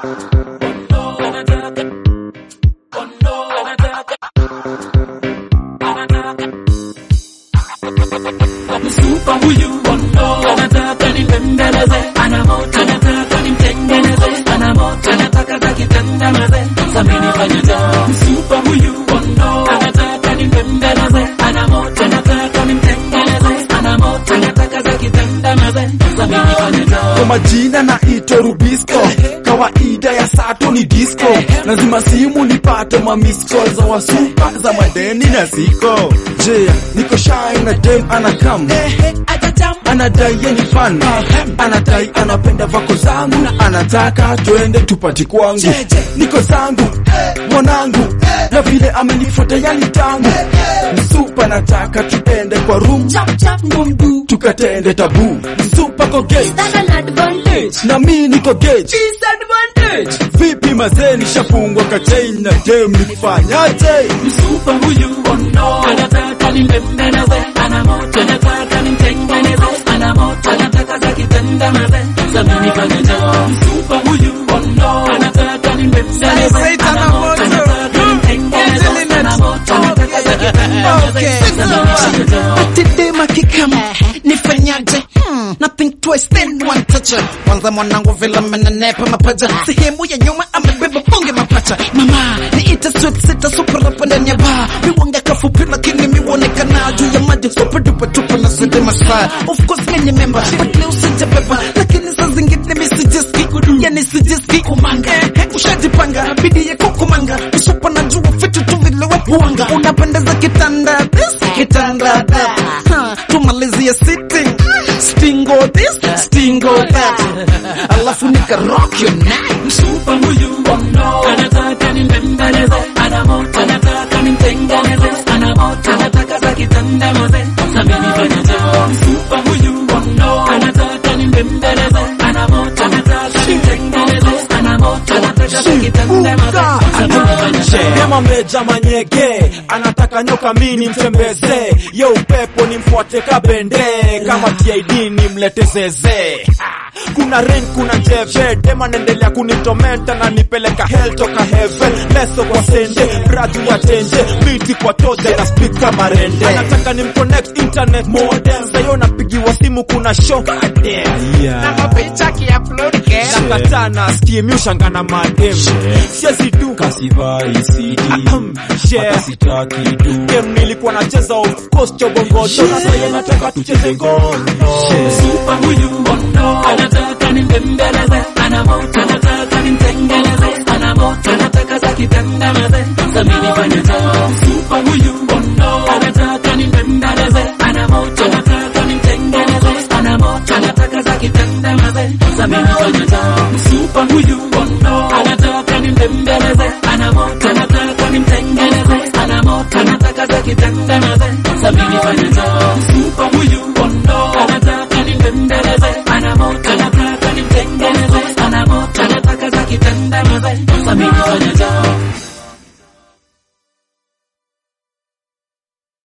Msupa huyu anataka nimbembeleze, ana moto, anataka nimtengeneze, ana moto, anataka takitandamaze, samini fanya jambo. Msupa huyu anataka nimbembeleze, ana moto, anataka nimtengeneze, ana moto, anataka takitandamaze, samini fanya jambo. Kwa majina naitwa Rubisco, kawaida ya sato ni disco, lazima simu nipate ma miss call za wasupa za madeni na siko. Je, niko shy na dem anakam anadai yeye ni fan, anadai anapenda vako zangu na anataka twende tupati kwangu, niko zangu mwanangu na vile amenifuata yani tangu msupa, nataka tuende kwa room tukatende tabu, msupa ko gate na mi niko gate vipi mazee, nishafungwa kachain na dem nifanyaje? Msupa huyu anataka nimbembeleze, ana moto, anataka nimtengeneze, ana moto, anataka takitandamaze, samini fanya jambo. Msupa huyu anataka nimbembeleze, ana moto, anataka nimtengeneze, ana moto, anataka takitandamaze, samini fanya jambo. Atidema kikama nifanyaje? Hmm, nothing twice then one toucher. Kwanza mwanangu vile amenenepa mapaja, sehemu ya nyuma amebeba bonge mapacha. Mama niita sweet sita super hapa ndani ya bar, miwanga kafupi lakini miwonekana juu ya maji super duper tupa na sede masaa. Of course mimi ni member, but leo sijabeba, lakini saa zingine mimi sijiski, yani sijiski kumanga. Eh, ushajipanga bidii yako kumanga, usupa najua vitu tu vile wapuanga, unapendeza kitanda this kitanda that, Ha, tumalizie sitting stingo this stingo that, alafu nika rock your night. Msupa huyu anataka nimbembeleze, ana moto, anataka nimtengeneze, ana moto, anataka takitandamaze, samini fanya jambo. Msupa huyu anataka nimbembeleze, ana moto, anataka nimtengeneze, ana moto, anataka takitandamaze, samini fanya jambo. Dema meja manyege anataka nyoka mini mtembeze, yo upepo nimfuate kabende, kama TID nimlete zeze. Kuna rain, kuna jeve, dema naendelea kunitomenta na nipeleka hell toka heaven, leso kwa sende, braju ya tenje, miti kwa toja na speak kama rende. Anataka nimconnect internet modem, sayo napigiwa simu kuna show. Yeah. mapicha kiupload kesho. Nakataa na skim ushanga na madem siezi tu kasivai CD share hata sitaki tu game nilikuwa nacheza of course chobongoto na sasa nataka tucheze ngono Msupa huyu anataka nimbembeleze, ana moto, anataka nimtengeneze, ana moto, anataka takitandamaze, samini fanya jambo. Msupa huyu